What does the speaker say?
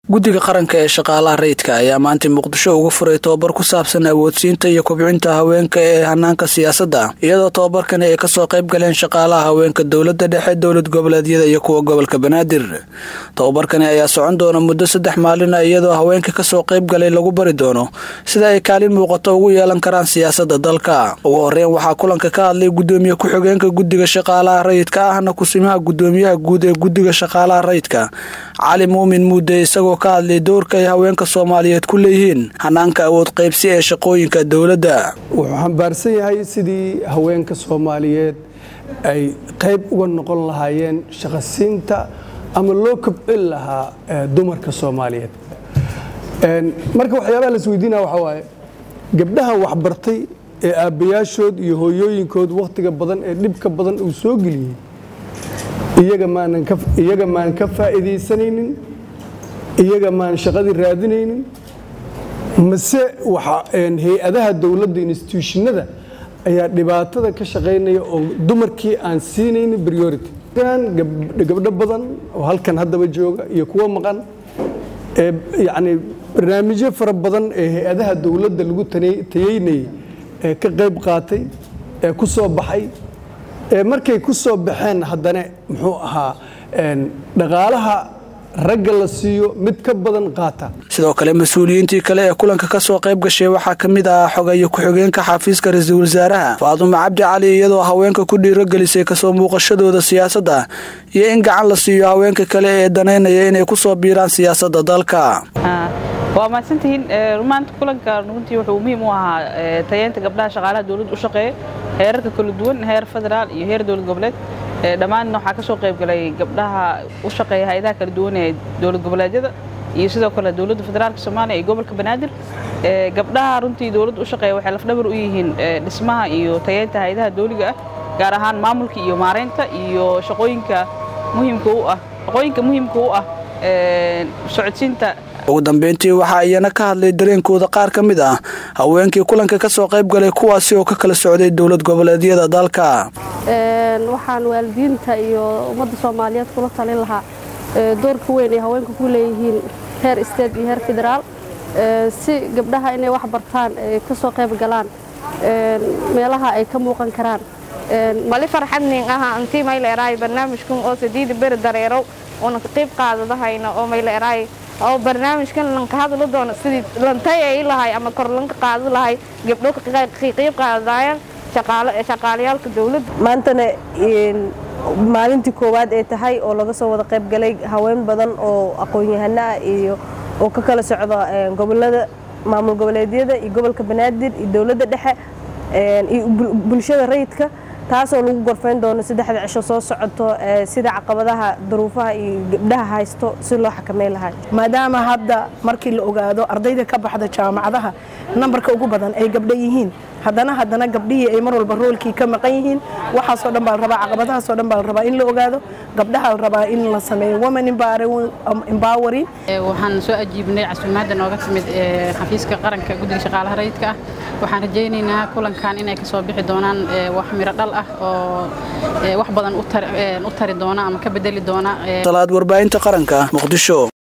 guddiga qaranka ee shaqaalaha rayidka ayaa maanta muqdisho uga furay tobabar ku saabsan awoodsiinta iyo kobcinta haweenka ee hanaanka siyaasadda iyadoo tobabarkani ay kasoo qayb galeen shaqaalaha haweenka dowladda dhexe dowlad goboleedyada iyo kuwa gobolka banaadir tobabarkani ayaa socon doona muddo saddex maalina iyadoo haweenka kasoo qayb galay lagu bari doono sida ay kaalin muuqato ugu yeelan karaan siyaasadda dalka ugu horeyn waxaa kulanka ka hadlay gudoomiye ku-xigeenka guddiga shaqaalaha rayidka ahna kusimaha gudoomiyaha guud ee guddiga shaqaalaha rayidka cali muumin muudde isagoo ka hadlay doorka ay haweenka soomaaliyeed ku leeyihiin hanaanka awood qaybsi ee shaqooyinka dowladda wuxuu xambaarsan yahay sidii haweenka soomaaliyeed ay qayb uga noqon lahaayeen shaqasiinta ama loo kobcin lahaa dumarka soomaaliyeed marka waxyaabaha la isweydiinaya waxaa waaye gabdhaha waxbartay ee aabbayaashood iyo hooyooyinkood wakhtiga badan ee dhibka badan uu soo geliyey iyaga maan ka faa'iidaysanaynin iyaga maan shaqadii raadinaynin mase hay-adaha dowladda instituushinada ayaa dhibaatada ka shaqaynaya oo dumarkii aan siinaynin priority gabdho badan oo halkan haddaba jooga iyo kuwo maqan ee yacni barnaamijyo fara badan ee hay-adaha dowladda lagu tayeynayay ee ka qayb qaatay ee ku soo baxay ee markay ku soo baxeen haddana muxuu ahaa dhaqaalaha ragga la siiyo mid ka badan qaata sidoo kale mas-uuliyiintii kale ee kulanka kasoo qayb gashay waxaa ka mid ahaa xogeeye ku-xigeenka xafiiska ra-iisul wasaaraha faadumo cabdi cali iyadoo haweenka ku dhiirogelisay kasoo muuqashadooda siyaasadda iyo in gacan la siiyo haweenka kale ee danaynaya inay kusoo biiraan siyaasadda dalka waa mahadsantihiin maanta kulanka runtii wuxuu muhiim u ahaa tayeynta gabdhaha shaqaalaha dowladda u shaqeeya heerarka kala duwan heer federaal iyo heer dowlad goboleed dhammaanna waxaa ka soo qayb galay gabdhaha u shaqeeya hay-adaha kala duwan ee dowlad goboleedyada iyo sidoo kale dowladda federaalka soomaaliya iyo gobolka banaadir gabdhaha runtii dowladda u shaqeeya waxay lafdhabar u yihiin dhismaha iyo tayeynta hay-adaha dowliga ah gaar ahaan maamulka iyo maareynta iyo shaqooyinka muhiimka u ah shaqooyinka muhiimka u ah socodsiinta ugu dambeyntii waxaa iyana ka hadlay dareenkooda qaar ka mid ah haweenkii kulanka ka soo qayb galay kuwaasi oo ka kala socday dowlad goboleedyada dalka waxaan waalidiinta iyo ummadda soomaaliyeed kula talin lahaa doorka weyn ay haweenka ku leeyihiin heer state iyo heer federaal si gabdhaha inay wax bartaan ka soo qayb galaan meelaha ay ka muuqan karaan mali farxadnin aha antii mayleeraay barnaamijkan oo sadiida beri dareerow una ka qayb qaadadahayna oo mayleeraay oo barnaamijkan lanka hadlo doono sidii lantay ay lahay ama kor lanka qaado lahay gabdho ka qayb qaadayaan shaqaalayaalka dowladda maantana maalintii koowaad ay tahay oo laga soo wada qayb galay haween badan oo aqoon-yahano ah iyo oo ka kala socda gobolada maamul goboleedyada iyo gobolka banaadir iyo dowladda dhexe iyo bulshada rayidka taasoo lagu gorfayn doono saddexda cisho soo socoto sida caqabadaha duruufaha iyo gabdhaha haysto si loo xakameyn lahaa maadaama hadda markii la ogaado ardayda ka baxda jaamacadaha nambarka ugu badan ay gabdho yihiin haddana haddana gabdhihii ay mar walba roolkii ka maqan yihiin waxaasoo dhan baa la rabaa caqabadahaasoo dhan baa la rabaa in la ogaado gabdhaha la rabaa in la sameeyo women empowering waxaan soo ajiibnay casuumaadda nooga timid xafiiska qaranka guddiga shaqaalaha rayidka ah waxaan rajaynaynaa kulankan inay kasoo bixi doonaan wax miro dhal ah oo wax badan u tari doona ama ka bedeli doona salaad warbaahinta qaranka muqdisho